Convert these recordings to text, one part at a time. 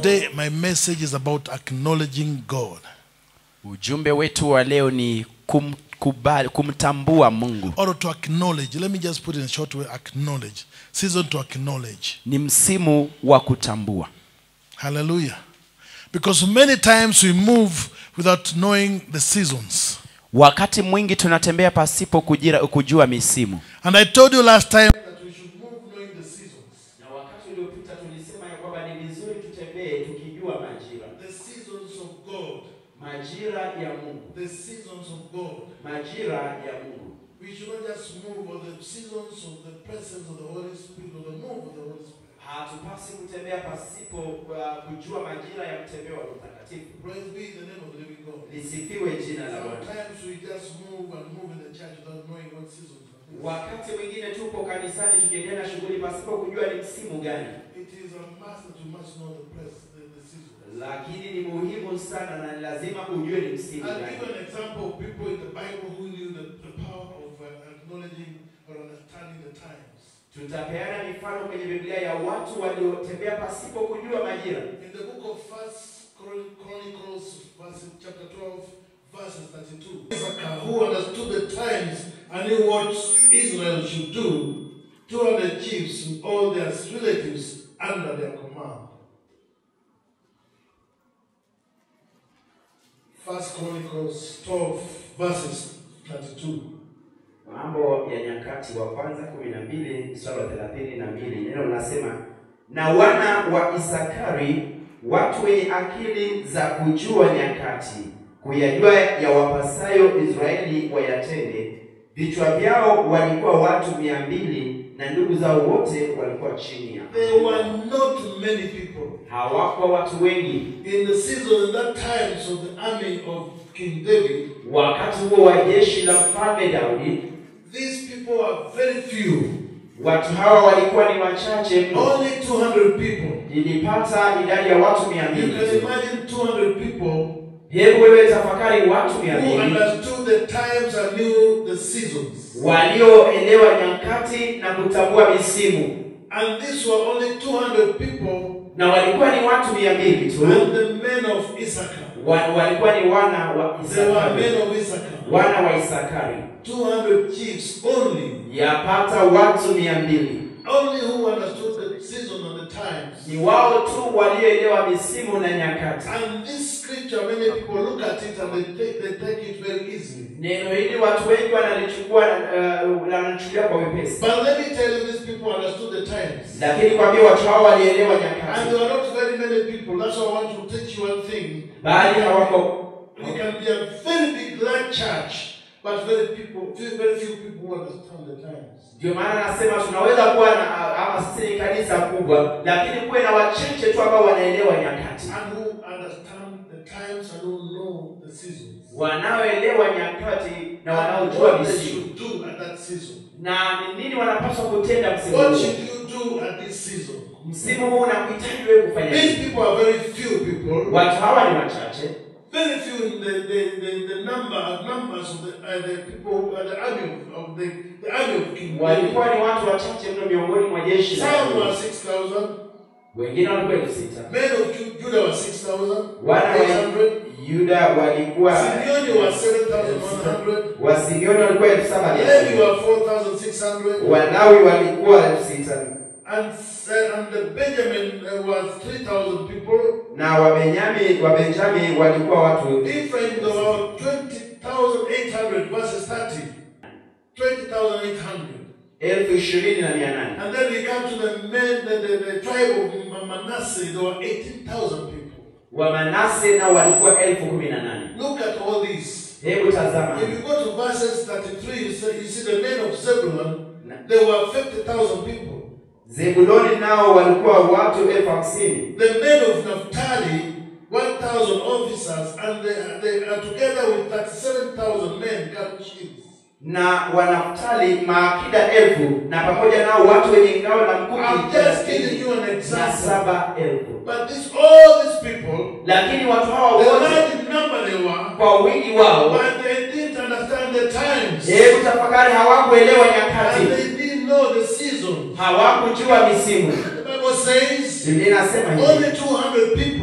Today, my message is about acknowledging God. ujumbe wetu wa leo ni kum, kubali, kumtambua mungu Or to acknowledge. Let me just put it in a short way acknowledge. Season to acknowledge. ni msimu wa kutambua Hallelujah. Because many times we move without knowing the seasons. wakati mwingi tunatembea pasipo kujira, kujua misimu And I told you last time that we should move knowing the seasons. na wakati uliopita tulisema ya kwamba ni vizuri tutembee tukijua majira The seasons of God. majira ya mungu The seasons of God. majira ya mungu We should not just move or the seasons of the presence of the Holy Spirit or the move of the Holy Spirit. hatupasi kutembea pasipo uh, kujua majira ya mtembeo wa Roho mtakatifu Praise be the name of the living God. lisifiwe jina la bwana Sometimes we just move and move in the church without knowing what seasons are. wakati mwingine tupo kanisani tukiendelea na shughuli pasipo kujua ni msimu gani It is a must that you must know the press, the, the seasons. lakini ni muhimu sana na ni lazima ujue ni msimu I'll gani give you an example of people in the Bible who knew the, the power of uh, acknowledging or understanding the times. tutapeana mifano kwenye biblia ya watu waliotembea pasipo kujua majira In the book of First Chron- Chronicles, verse, chapter 12, verses 32. Issachar, who understood the times and knew what Israel should do, 200 chiefs with all their relatives under their command. First Chronicles 12, verses 32. mambo ya nyakati wa kwanza kumi na mbili mstari wa thelathini na mbili neno linasema na wana wa isakari watu wenye akili za kujua nyakati kuyajua ya wapasayo israeli wayatende vichwa vyao walikuwa watu mia mbili na ndugu zao wote walikuwa chini ya There were not many people. hawakuwa watu wengi In the season, in that times of the army of King David, wakati huo wa jeshi la mfalme daudi these people are very few. watu hawa walikuwa ni wachache mno Only 200 people. ilipata idadi ya watu mia You mbili can tu. imagine 200 people hebu wewe tafakari watu mia who mbili understood the times and knew the seasons. walioelewa nyakati na kutambua misimu And these were only 200 people na walikuwa ni watu mia mbili tu and the men of Issachar. wa, walikuwa ni wana wa They were isakari men of Issachar. wana wa isakari 200 chiefs only. yapata watu mia mbili Only who understood the season and the times. ni wao tu walioelewa misimu na nyakati And this scripture, many people look at it and they take, they take it very easily. neno hili watu wengi wanalichukua uh, wanalichukulia kwa wepesi But let me tell you, these people understood the times. lakini kwambia watu hao walielewa And nyakati there are not very many people. That's why I want to teach you one thing. bali hawako It can be a very big, large church, but very people, few- very few people who understand the times. ndio maana nasema tunaweza kuwa na ama sisi ni kanisa kubwa lakini kuwe na wachache tu ambao wanaelewa nyakati And who understand the times and who know the seasons. wanaoelewa nyakati na And wanaojua what they misimu should do at that season. na ni nini wanapaswa kutenda msimu What huu should you do at this season? msimu huu unakuhitaji wewe kufanya These nini people are very few people. watu hawa ni wachache Very few in the, the, the, the number numbers of the, uh, the people, uh, the army of, of the, the army of King David. walikuwa ni watu wachache mno miongoni mwa jeshi la Some were Daudi. 6,000. wengine walikuwa elfu sita Men of Ju- Judah were 6,000. wana wa 800. yuda walikuwa Simeoni were 7,100. wasimioni walikuwa elfu saba mia Levi moja. were 4,600. walawi walikuwa elfu sita And, uh, and the Benjamin uh, was 3,000 people. na wabenyami wabenjami walikuwa watu Ephraim, there were 20,800 verses 30. 20,800. elfu ishirini na mia nane And then we come to the men, the, the, the tribe of Manasseh, there were 18,000 people. wamanase nao walikuwa elfu kumi na nane Look at all these. hebu tazama If you go to verses 33, you, say, you see the men of Zebulun, there were 50,000 people. zebuloni nao walikuwa watu elfu hamsini The men of Naphtali, 1,000 officers, and they, they are together with 37,000 men carrying shields. na wanaftali maakida elfu na pamoja nao watu wenye ngao na I'm mkuki just giving you an na example. saba elfu But this, all these people, lakini watu hawa the wote large number they were, kwa wingi wao but they didn't understand the times. hebu tafakari hawakuelewa And nyakati they didn't know the season. hawakujua misimu The Bible says biblia inasema hivi only 200 people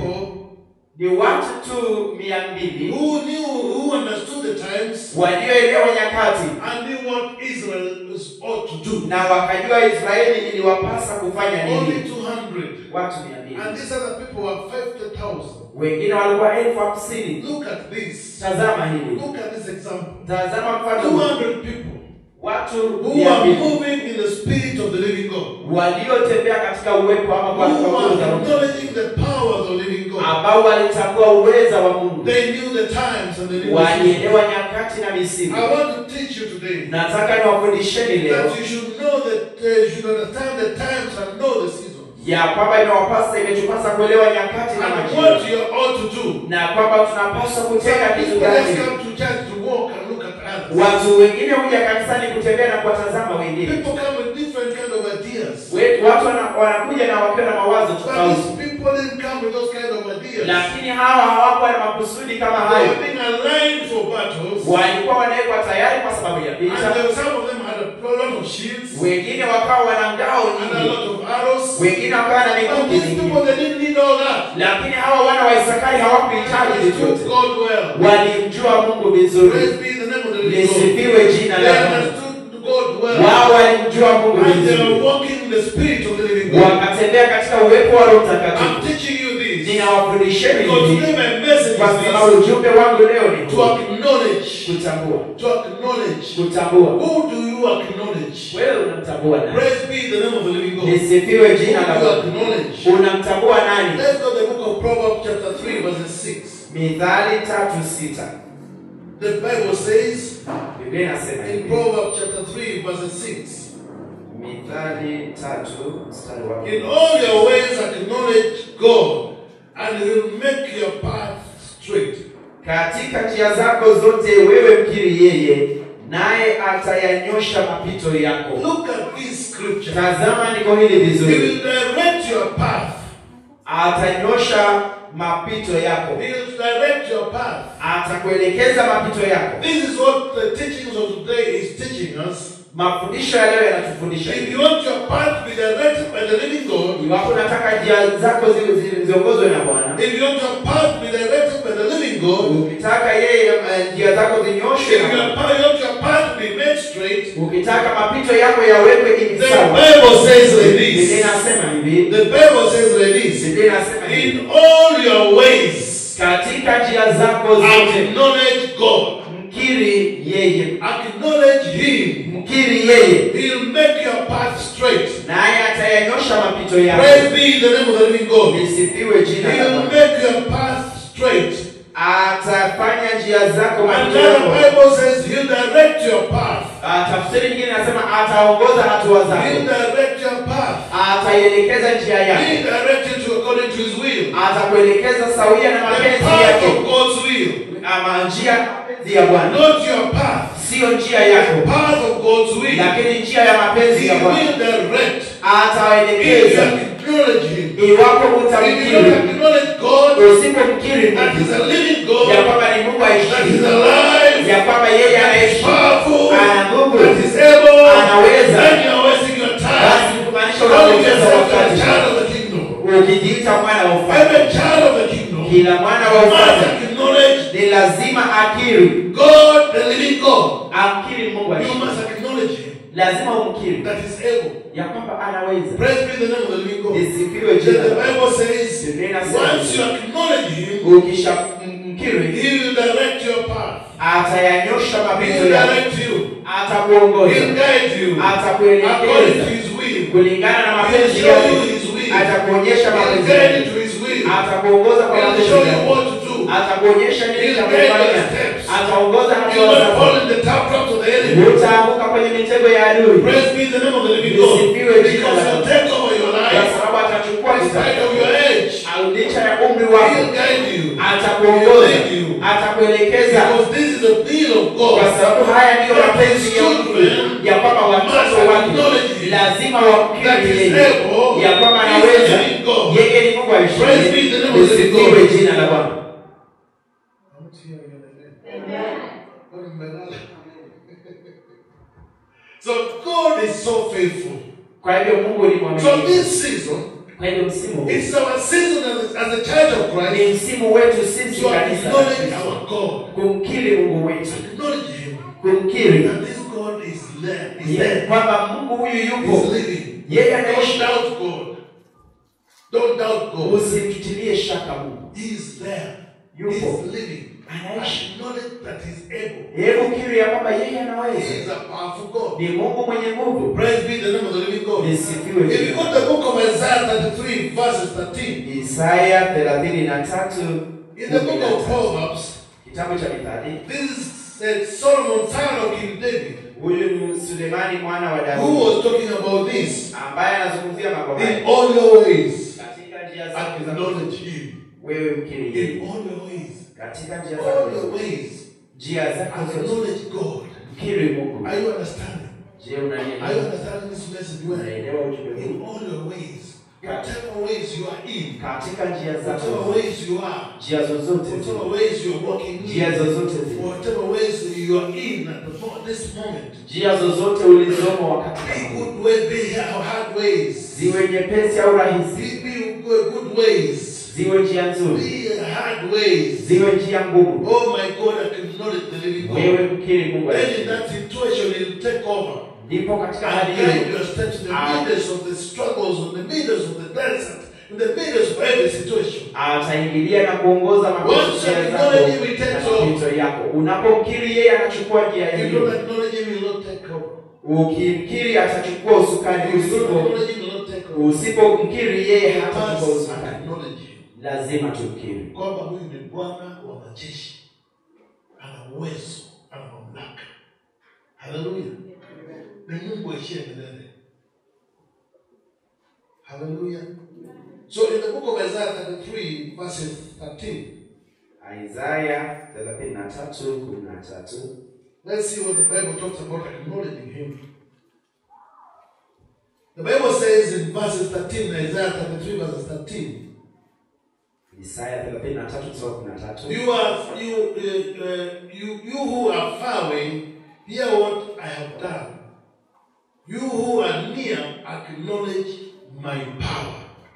ni watu tu mia mbili who knew, who understood the times walioelewa nyakati and knew what Israel is ought to do. na wakajua Israeli iliwapasa kufanya Only nini. 200. Watu mia mbili And these other people were 50,000. wengine walikuwa elfu hamsini. Look at this. Tazama hili, Look at this example. tazama mfano huu. 200 people watu who mia are mbili moving in the spirit of the living God. waliotembea katika uwepo ama kwa Who nguvu are za Mungu, acknowledging the power of the living God. ambao walitambua uweza wa Mungu, They knew the times and they knew the seasons. walielewa nyakati na misimu. I want to teach you today Nataka niwafundisheni leo that you should know that uh, you should understand the times and know the seasons. ya kwamba inawapasa imetupasa kuelewa nyakati na And majira what you ought to do. na kwamba tunapaswa kutenda Some kitu people just gani. come to church to walk and look at others. Watu wengine huja kanisani kutembea na kuwatazama wengine. People come with different kind of ideas. We- Watu wana- wanakuja na wakiwa na mawazo But tofauti, these people didn't come with those kind of ideas. lakini hawa hawakuwa na makusudi kama They hayo. were being aligned for battles. Walikuwa wanawekwa tayari kwa sababu ya And vita, there, some of them had a lot of shields wengine wakawa wana ngao and a nyingi, lot of arrows. wengine wakawa na But mikuki these mingi, people, they didn't need all that. lakini hawa wana wa Isakari hawakuhitaji They vitu understood vyote. God well. Walimjua Mungu vizuri, Praise be the name of the living God. lisifiwe jina They la Mungu. understood God well. Wao walimjua Mungu And they vizuri, are walking in the spirit of the living God. wakatembea katika uwepo wa Roho I'm Mtakatifu. teaching you this. Ninawafundisheni Because hivi today my message kwa is sababu this. ujumbe wangu leo ni To huu. acknowledge. kutambua, To acknowledge. kutambua. Who do you acknowledge? Wewe unamtambua nani? Praise be the name of the living God. Who Lisifiwe do jina la you Bwana. acknowledge? Unamtambua nani? Let's go to the book of Proverbs chapter 3 verse 6. Mithali tatu sita The Bible says Biblia inasema in hivi, Proverbs chapter 3 verse 6. Mithali tatu mstari wa In all your ways acknowledge God and he will make your path straight. katika njia zako zote wewe mkiri yeye, naye atayanyosha mapito yako. Look at this scripture. Tazama niko hili He vizuri, will direct your path. atanyosha mapito yako, He will direct your path. atakuelekeza mapito yako. This is what the teachings of today is teaching us. Mafundisho ya leo yanatufundisha If hivi. you want your path to be directed by the living God, Iwapo unataka njia zako zi- zi- ziongozwe na Bwana, if you want your path to be directed by the living God, ukitaka yeye eh, njia zako if zinyoshwe you na Bwana, want your path to be made straight, ukitaka mapito yako yawekwe hivi the sawa. Bible says like Biblia this. inasema hivi, The Bible says like this. Biblia inasema hivi, In all your ways, katika njia zako zote acknowledge God. mkiri yeye, Acknowledge Him. mkiri yeye, He'll make your path straight. naye atayanyosha mapito yako. Praise be the name of the living God. Lisifiwe jina la He'll Bwana. make your path straight. Atafanya njia zako mapito Another yako. Bible says He'll direct your path. Ah, Tafsiri nyingine inasema ataongoza hatua He'll zako, direct your path. ataielekeza njia yako, He'll direct you to according to His will. atakuelekeza sawia na The mapenzi path yake, of God's will. ama njia ya mapenzi ya Bwana, Not your path. sio njia The yako, path of God's will. lakini njia ya mapenzi He ya Bwana. will direct. If you Ataelekeza acknowledge Him. iwapo If you don't utamkiri, acknowledge God, usipomkiri that Mungu is a living ya God, kwamba ni Mungu that is aishi, alive, ya kwamba yeye that is anaishi, powerful, ana nguvu, that is able, anaweza, then you are wasting your time. basi kumaanisha Calling unapoteza yourself a wakati child of the kingdom. ukijiita mwana wa ufalme. Every child of the kingdom Kila mwana wa must ufalme acknowledge ni lazima akiri, God, the living God. amkiri Mungu You aishi, must acknowledge Him lazima umkiri that is able. ya kwamba anaweza. Praise be the name of the living God. Lisifiwe Then jina the la Bwana. Bible says, Biblia inasema once you acknowledge Him, ukisha mkiri He will direct your path. atayanyosha He mapito will yako, direct you. atakuongoza, He'll guide you according atakuelekeza to His will. kulingana na He'll mapenzi show you yake, His will. atakuonyesha He'll mapenzi guide yake, you to His will. atakuongoza kwa He'll mapenzi show you yake, what to do. atakuonyesha nini He'll cha guide your kufanya, steps. ataongoza You hatua will zako, fall in the trap of the enemy. utaanguka kwenye mitego ya adui, Praise be the name of the living God. Lisifiwe jina Because la He'll Bwana. take over your kwa life sababu atachukua in spite of your age. au licha ya umri He'll wako, guide you. atakuongoza, He'll lead you. atakuelekeza, Because this is the will of kwa God. sababu haya ndiyo mapenzi ya Mungu, ya kwamba watoto wake lazima wamkiri yeye, ya kwamba anaweza, yeye ni Mungu aishiye. Lisifiwe jina la Bwana. So God is so faithful. Kwa hivyo Mungu ni So mwaminifu. this season, Kwa hivyo msimu huu It's our season as a, as a child of ni Christ msimu wetu sisi to kanisa la acknowledge Kristo. our God. kumkiri Mungu wetu, Acknowledge Him. kumkiri That this God is there. Is ye- there. kwamba Mungu huyu He's yupo, living. yeye Don't anaishi. doubt God. Don't doubt God. Usimtutilie shaka Mungu, He is there. Yupo. He's living. anaishi. Acknowledge that He's able. Hebu kiri ya kwamba yeye He anaweza, is a powerful God. ni Mungu mwenye nguvu. Praise be the name of the living God. Lisifiwe If you jina. go to the book of Isaiah 33, verses 13, Isaya thelathini na tatu in the book of Proverbs, kitabu cha Mithali. this is uh, Solomon, son of King David, Huyu ni Sulemani mwana wa who Daudi was talking about this. ambaye anazungumzia mambo In haya all your ways, katika njia zake za acknowledge Him. wewe mkiri In yeye, all your ways, katika njia all zake your zote, ways, njia zake zote acknowledge God. mkiri Mungu. Are you understanding? Je, Are you unanielewa? understanding this message well? Unaelewa ujumbe In huu? all your ways, whatever ways you are in, Katika njia whatever zako, ways you are, njia zozote whatever zile, ways you are walking njia in, zozote zile, whatever ways you are in at the mo- this moment, njia zozote ulizomo wakati be huu, good way, be hard ways, ziwe nyepesi au rahisi, be, be good good ways, ziwe njia nzuri, be hard ways. ziwe njia ngumu, Oh my God, acknowledge the living God. wewe mkiri Mungu. Then in aliye. that situation, He'll take over. Ndipo katika hali and guide hiyo your steps in the Ah. midst of the struggles, in the midst of the desert, in the midst of every situation. ataingilia na kuongoza mapito Once you njia zako acknowledge him, he na takes over. mapito yako. Unapomkiri yeye anachukua njia If you hiyo. don't acknowledge him, he will not take over. Ukimkiri atachukua usukani. If you don't Usipo acknowledge him, he will not take over. usipomkiri yeye You hatachukua must usukani. acknowledge him. Lazima tumkiri Kwamba huyu ni Bwana wa majeshi, ana uwezo, ana mamlaka. Haleluya! Ni Mungu aishie milele. Haleluya! So in the book of Isaiah 33, verses 13, Isaya 33:13. Let's see what the Bible talks about acknowledging Him. The Bible says in verses 13, Isaiah 33, verses 13, Isaya 33:13. you are you uh, uh, you you who are far away, hear what I have done. You who are near, acknowledge my power.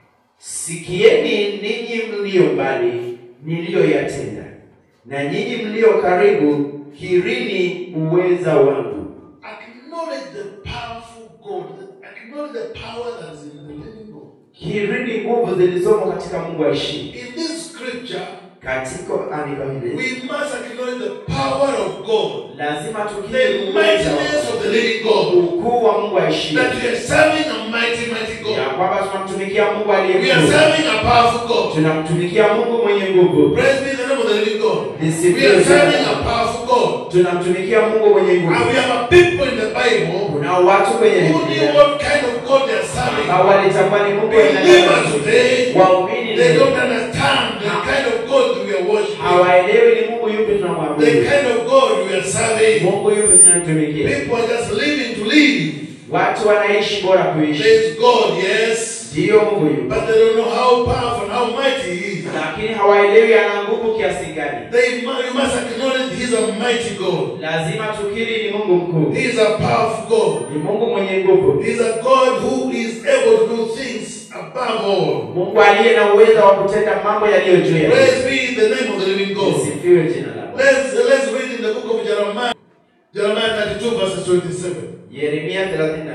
Sikieni ninyi mlio mbali niliyoyatenda, na nyinyi mlio karibu kirini uweza wangu. Acknowledge the powerful God. Acknowledge the power that is in the living God. Kirini nguvu zilizomo katika Mungu aishi. In this scripture, Katika andiko hili we must acknowledge the power of God. lazima tukiri the uweza wa- mightiness of the living God. ukuu wa Mungu aishi, That we are serving a mighty, mighty ya God. kwamba tunamtumikia Mungu aliye We are mkuu, serving a powerful God. tunamtumikia Mungu mwenye nguvu, Praise be the name of the living God. We Lisifiwe are jina serving la a Bwana. powerful God. tunamtumikia Mungu mwenye And nguvu. we have a people in the Bible Kunao watu kwenye who knew Biblia what kind of God they are serving. ambao walitambua ni Mungu wa aina Believers gani. today, Waumini they leo don't understand the kind of God we are worshiping. hawaelewi ni Mungu yupi The tunamwabudu, kind of God we are serving. Mungu yupi tunamtumikia. People are just living to live. Watu wanaishi bora kuishi, There is God, yes. ndiyo Mungu yupi, But they don't know how powerful and how mighty He is. lakini hawaelewi ana nguvu kiasi gani. They, mu- you must acknowledge He's a mighty God. Lazima tukiri ni Mungu mkuu, He is a powerful God. ni Mungu mwenye nguvu, He is a God who is able to do things above all. Mungu aliye na uwezo wa kutenda mambo yaliyo juu ya Praise be the name of the living God. Sifiwe jina la Bwana. Let's, let's read in the book of Jeremiah. Jeremiah 32 verses 27. Yeremia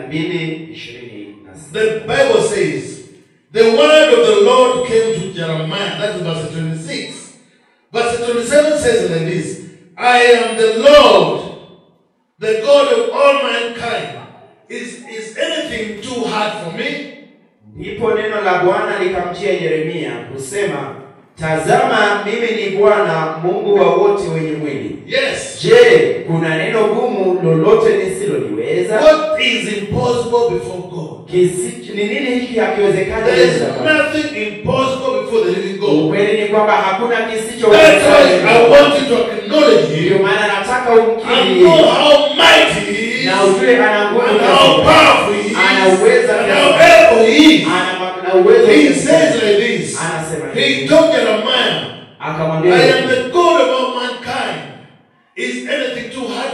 32 26. The Bible says, The word of the Lord came to Jeremiah. That is verse 26. Verse 27 says like this I am the Lord, the God of all mankind. Is, is anything too hard for me? Ndipo neno la Bwana likamjia Yeremia kusema, tazama, mimi ni Bwana Mungu wa wote wenye mwili. Yes. Je, kuna neno gumu lolote nisiloliweza? What is impossible before God? Kisi- Ni nini hiki hakiwezekani There mbele is za Bwana? nothing impossible before the living God. Ukweli ni kwamba hakuna That's why I kisichowezekana. want you to acknowledge Ndio Him maana nataka and umkiri know how mighty He is. na ujue ana nguvu and kiasi how gani. powerful he is, Ana uweza and kiasi how gani. able he is. ana ma- na uwezo He kiasi says gani. like this. Anasema He hivi. told Jeremiah, akamwambia I am hivi, the God of all mankind. Is anything too hard for me?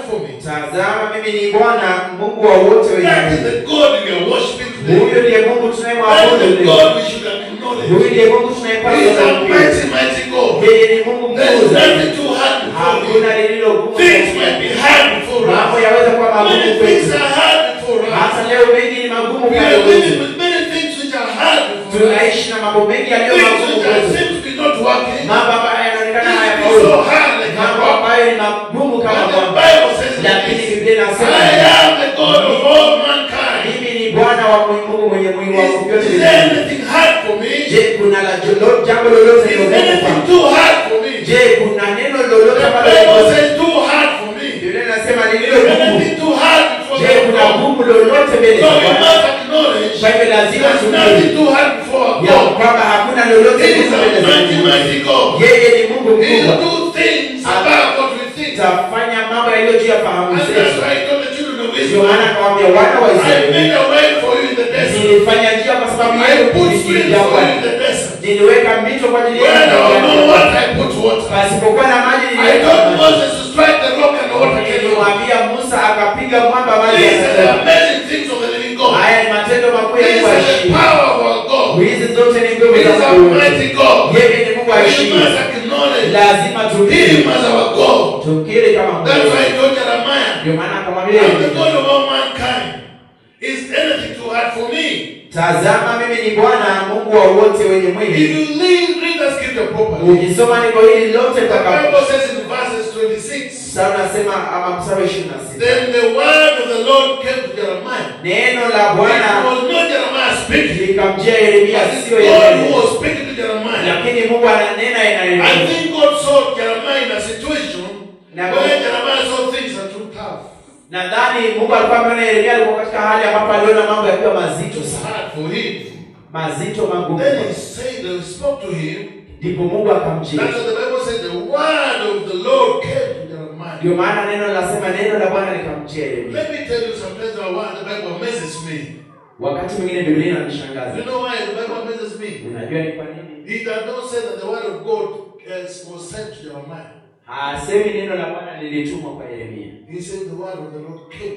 tazama mimi ni bwana mungu wa wote wenye That is mwili the God we are worshiping today. huyo ndiye mungu That tunayemwabudu is the leo God we should huyu acknowledge. ndiye mungu He is tunayepaswa a kumtii. mighty, mighty God. yeye ni mungu There mkuu is zaidi nothing too hard before hakuna him. lililo gumu Things zaidi. might be hard before mambo us. yaweza kuwa magumu Many kwetu things are hard before hata us. leo mengi ni magumu We kwetu are living with many things which are hard before us. tunaishi na mambo mengi yaliyo Things magumu which are kwetu seem to be not working. mambo ambayo yanaonekana Things be hayafaulu so hard like mambo a rock. ambayo ni magumu kama But the kwamba Bible says lakini this. biblia inasema I am the God of all mankind. mimi ni bwana wa mungu mwenye mwili wa Is, vyote is vile there anything hard for me? je kuna la jolo- jambo lolote Is lilogumu anything kwangu too hard for me? je kuna neno The lolote ambalo Bible liko- says too hard for me. biblia inasema Is lililo gumu anything too hard before je the kuna God? gumu lolote mbele So za we Bwana? must acknowledge kwa hivyo lazima there's tukiri nothing too hard before our ya God. kwamba hakuna lolote He is gumu a mbele za mighty, Mungu. mighty God. yeye ni mungu He will mkubwa do things above what we think. tafanya mambo yaliyo juu ya fahamu And that's zetu why I told the children of ndio maana Israel, akawambia wana wa I israeli made a way for you in the desert. nilifanya njia kwa sababu I yenu put streams for you in jangwani the desert. niliweka mito kwa ajili Where there was no yenu water, I put water. pasipokuwa na maji I niliweka told maji. Moses to strike the rock and the water came out. nilimwambia musa akapiga mwamba maji These are the yakatoka. amazing things of the living God. haya ni matendo makuu ya These mungu are the aishi power of our God. hizi zote ni nguvu He za is a mungu mighty God. yeye ni mungu We aishi must acknowledge lazima Him tukiri as our God. tukiri kama That's mungu why he told Jeremiah, ndio maana I akamwambia am the God of all mankind. Is anything too hard for me? tazama mimi ni bwana mungu wa wote wenye If mwili you read, read the scripture properly. ukisoma niko hili lote The mpaka Bible says in verses 26, sasa unasema ama mstari wa ishirini na sita Then the word of the Lord came to Jeremiah. neno la It bwana was not Jeremiah speaking. likamjia yeremia But it's sio God who yeremia was speaking to Jeremiah. lakini mungu ananena na I yeremia think God saw Jeremiah in a situation Now- where Jeremiah saw things are too tough. nadhani mungu alikuwa ameona yeremia alikuwa katika hali ambapo aliona mambo yakiwa mazito It's sana hard for him. mazito magumu Then he said, they spoke to him. ndipo mungu akamjia That's what the Bible said. The word of the Lord came to Jeremiah. ndio maana neno linasema neno la bwana likamjia yeremia Let me tell you sometimes the word the Bible amazes me. wakati mwingine biblia inanishangaza You know why the Bible amazes me? unajua ni kwa nini He does not say that the word of God uh, was sent to Jeremiah. hasemi neno la bwana lilitumwa kwa yeremia He said the word of the Lord came.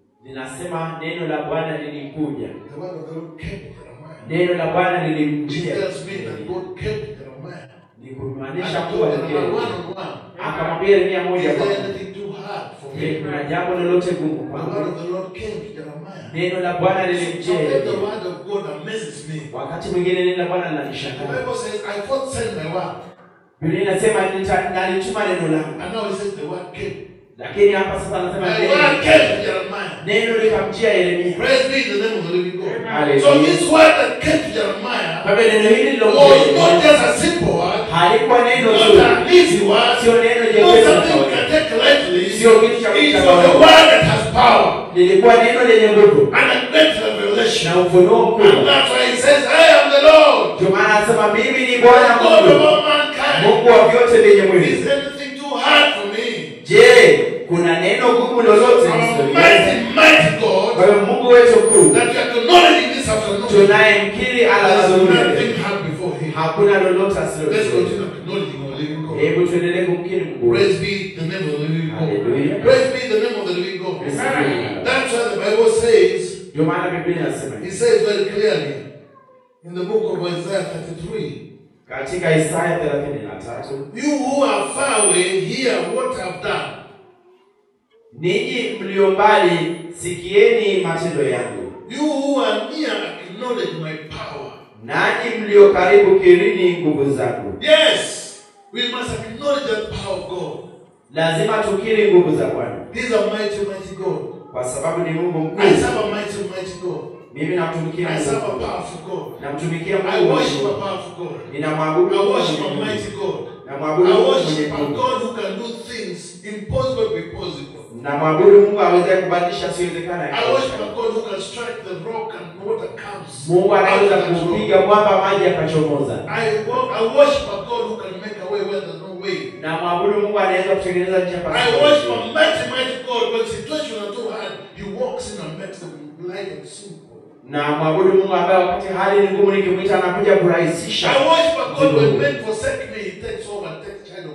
linasema neno la bwana lilikuja The word of the Lord came to Jeremiah. neno la bwana It lilimjia tells me that God came to Jeremiah. ni And kumaanisha he kuwa told Jeremiah one Yeremia. on one. akamwambia yeremia Is moja kwa there moja anything too hard for Je, me? kuna jambo lolote gumu The word kwangu of the Lord came to Jeremiah. neno la bwana lilimjia Sometimes the yeremia word of God amazes me. wakati mwingine neno la bwana The linanishangaza Bible says, I first sent my word. biblia inasema nita- nalituma neno langu And now it says the word came. lakini hapa sasa anasema My neno word came to Jeremiah. neno likamjia yeremia Praise be the name of the living God. Hallelujah. So this word that came to Jeremiah kwa hivyo neno hili lilomjia was not yeremia just a simple word, halikuwa neno not zuri an easy word, sio neno not jepesi la something you kawaida can take lightly. sio kitu cha It kucheza was a kawaida. word that has power lilikuwa neno lenye nguvu and a great revelation. na ufunuo And mkubwa that's why he says, I am the Lord, ndio maana anasema mimi ni the bwana God of mungu all mankind. mungu wa vyote vyenye mwili Is anything too hard for me? je kuna neno gumu lolote Our historia mighty, mighty kwa God hiyo mungu wetu mkuu that you are acknowledging this afternoon. tunayemkiri There's alasuri nothing hard before him. hakuna lolote Let's asilojua continue acknowledging our living God. hebu tuendelee kumkiri mungu wetu. Praise be the name of the living God. Hallelujah. Praise be the name of the living God. Praise be the name. That's why the Bible says, ndio maana biblia inasema it hivi. says very clearly in the book of Isaiah 33, katika isaya 33 You who are far away, hear what I've done. ninyi mlio mbali sikieni matendo yangu You who are near, acknowledge my power. nanyi mlio karibu kirini nguvu zangu Yes, we must acknowledge the power of God. lazima tukiri nguvu za bwana He's a mighty, mighty God. kwa sababu ni mungu mkuu I serve a mighty, mighty God. mimi namtumikia I mungu serve a mkuu. powerful God. namtumikia I mungu worship a mkuu. powerful God. ninamwabudu I Mungu worship a mwenye nguvu. mighty God. namwabudu I mungu worship mwenye a nguvu God who can do things impossible to be possible. namwabudu mungu aweze kubadilisha asiwezekana I worship a God who can strike the rock and water comes. mungu anaweza out of control. kupiga mwamba maji akachomoza I, wo- I worship a God who can make a way where there's no way. namwabudu mungu anaweza kutengeneza njia I pasipo worship njia. a mighty, mighty God. When situations are too hard, He walks in and makes them light and simple. na mwabudu mungu ambaye wakati hali ni ngumu nikimwita anakuja kurahisisha I worship a God Zero. when men forsake me, He takes over and takes charge of my life.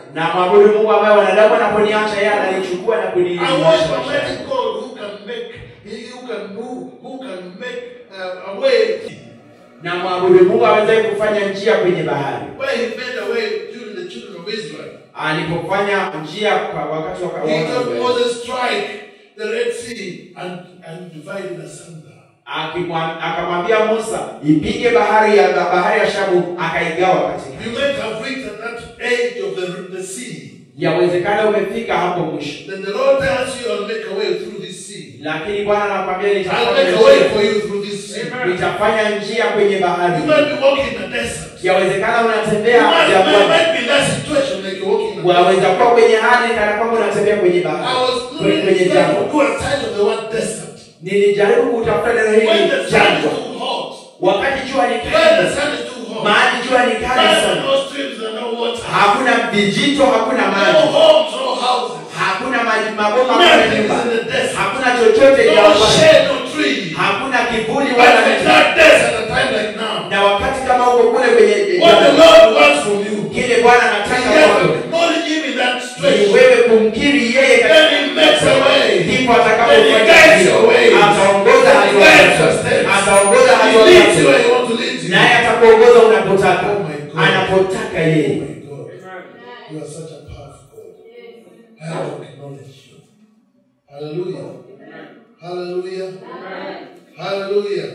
na mwabudu Mungu ambaye wanadamu wanaponiacha yeye ananichukua na I kuniimarisha worship maisha Almighty yangu. God who can make, he who can move, who can make uh, a way na mwabudu Mungu awezaye kufanya njia kwenye bahari, where he made a way during the children of Israel. alipofanya njia kwa wakati wa He wa- told Moses strike the Red Sea and, and divide it asunder. Akimwa- akamwambia Musa ipige bahari ya bahari ya Shamu, akaigawa katika. You might have reached at that edge of the, the sea. Yawezekana umefika hapo mwisho, Then the Lord tells you, I'll make a way through this sea. lakini Bwana anakwambia I'll nitafanya make a way for njia, you through this sea. nitafanya njia kwenye You bahari. might be walking in the desert. Yawezekana You unatembea might, might, jangwani, might be in that situation like you're walking in the desert. waweza kuwa kwenye hali kana kwamba unatembea kwenye I bahari, was kwenye looking kwenye trying jangwa. to do a side of the word desert. Nilijaribu kutafuta neno When hili the sun is jangwa, too hot. wakati jua ni When the kali, sun is too hot. mahali jua ni kali There are sana, no streams and no water. hakuna vijito, hakuna No maji, homes, no houses. hakuna maji mabomba wala Nothing nyumba, is in the desert. hakuna chochote No jangwani, shade, no tree. hakuna kivuli But wala in miti. that desert, at a time like now, Na wakati kama uko kule kwenye what the jangwa, Lord wants from you kile Bwana is anataka just kwako acknowledge Him in that ni situation. wewe kumkiri yeye Then katika He makes a way. ndipo Then He atakapofanya guides hivyo, your way. ataongoza Then He hatua guides zako, your steps. ataongoza He hatua leads you zako, where He wants to lead you. naye atakuongoza unapotaka, Oh my God. anapotaka Oh yeye. my God. You are such a powerful God. I have to acknowledge you. Hallelujah. Hallelujah. Hallelujah.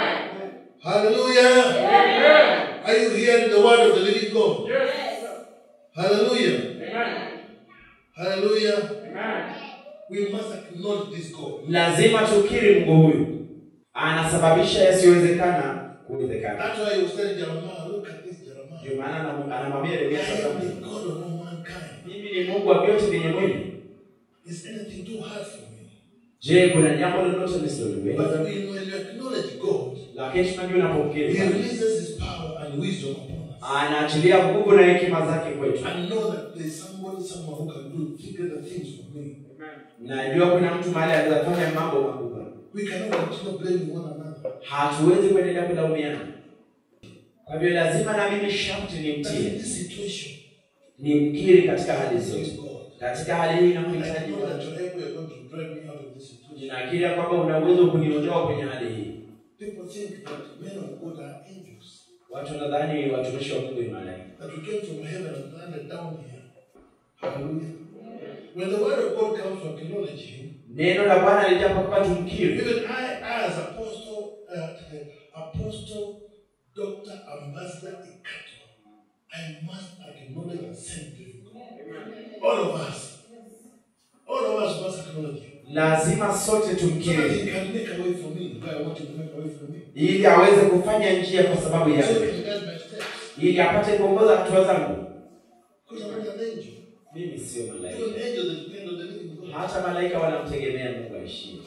Hallelujah. Are you hearing the word of the living God? Hallelujah. Hallelujah. We must acknowledge this God. Lazima tukiri Mungu huyu anasababisha yasiyowezekana kuwezekana. That's why he was telling Jeremiah, look at this Jeremiah. Ndio maana anam- anamwambia I Yeremia am sasa, the God of all mankind. mimi ni Mungu wa vyote vyenye mwili. Is anything too hard for me? Je, kuna jambo lolote lisiloliweza? But we know when you acknowledge God, Lakini tunajua He unapomkiri Bwana, releases His power and wisdom upon us. anaachilia nguvu na hekima zake kwetu. And know that there's somebody, someone who can do figure the things for me. Najua kuna mtu mahali anaweza fanya mambo makubwa. We cannot continue blaming one another. Hatuwezi kuendelea kulaumiana. Kwa hivyo lazima na mimi sharti But in nimtie, this situation, nimkiri katika hali praise zote. God. Katika hali hii I namhitaji know Bwana. that you're able, you're going to drive me out of this situation. Ninakiri ya kwamba una uwezo wa kuniondoa kwenye hali hii. People think that men of God are angels. Watu wanadhani watumishi wa Mungu ni malaika. That we came from heaven and landed down here. Hallelujah. When the word of God comes to acknowledge Him, Neno la Bwana lijapa kwamba tumkiri. even I, as apostle, uh, apostle, doctor, ambassador, Ikato, I must acknowledge and send to God. All of us, all of us must acknowledge Him. Lazima sote So that tumkiri He can make a way for me. Why I want Him to make a way for me. ili aweze kufanya njia kwa sababu So He yake, can guide my steps. ili apate kuongoza hatua zangu. Because I'm not an angel. Mimi sio Even malaika. angels that depend on the living God. Hata malaika wanamtegemea Mungu aishie.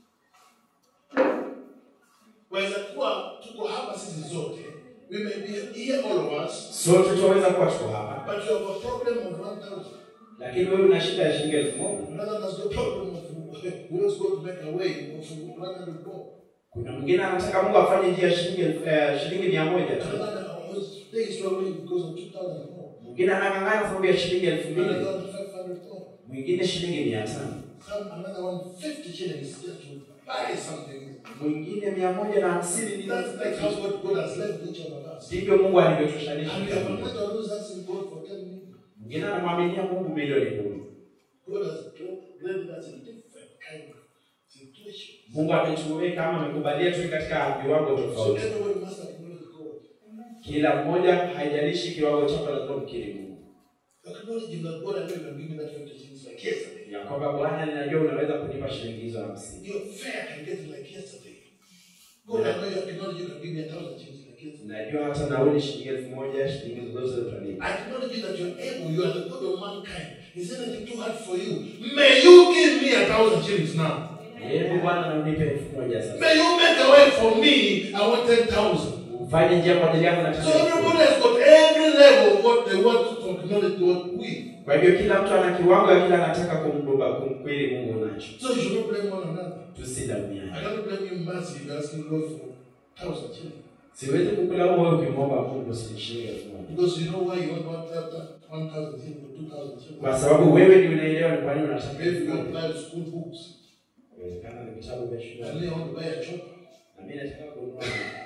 waweza kuwa tuko hapa sisi zote we may be here all of us Sote tunaweza kuwa tuko hapa, but you have a problem of 1000 lakini wewe una shida ya shilingi elfu moja. another has got a problem of who is going to make a way of 100 more Kuna mwingine anataka Mungu afanye njia ya shilingi elfu- eh, shilingi mia moja tu. another was today is struggling because of 2000 more Mwingine anang'ang'ana sababu ya shilingi elfu mbili, another 500 more mwingine shilingi mia tano, some another one 50 shillings just to buy something mwingine mia moja na hamsini. ni that's, that's how God, God has left each of us Ndivyo Mungu alivyotoshanisha and we kila have mmoja. another who's asking God for 10 million Mwingine anamwaminia Mungu milioni kumi. God has led us in different kind of situation Mungu ametuweka ama amekubalia tu katika viwango so tofauti. everybody must acknowledge God Kila mmoja, haijalishi kiwango chako, lazima mkiri Mungu Acknowledging that God, I know you can give me that 50 shillings like yesterday. ya kwamba Bwana, ninajua unaweza kunipa shilingi hizo hamsini. Your fare I can get it like yesterday. God, I know you acknowledge you can give me a thousand shillings like yesterday. Najua hata nauli shilingi elfu moja shilingi zozote utanipa. I acknowledge you that you're able, you are the God of mankind. Is anything too hard for you? May you give me a thousand shillings now. Hebu Bwana, na unipe elfu moja sasa, May you make a way for me. I want 10,000. ufanye njia kwa ajili yangu. So Nataka everybody has got every level of what they want to acknowledge God with. kwa hivyo, kila mtu ana kiwango ya kila anataka kumkumba kumkweli Mungu nacho. So you should not blame one another. Tusilaumiane. I cannot blame you massively for asking God for thousand shillings. siwezi kukulaumu wewe ukimwomba Mungu si shilingi elfu moja Because you know why you want one thousand, one thousand shillings, two thousand shillings. kwa sababu wewe ni unaelewa ni kwa nini unataka Maybe elfu you moja. apply school books. Inawezekana ni vitabu vya shule And you want to buy a chopper. na mimi nataka kununua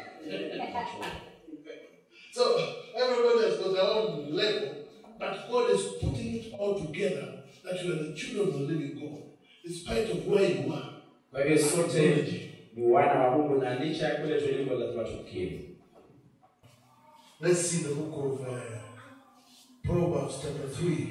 So everybody has got their own level, but God is putting it all together that you are the children of the living God, in spite of where you are. Kwa hivyo sote ni wana wa Mungu na licha ya kule tuliko lazima tukiri. Let's see the book of uh, Proverbs, chapter 3.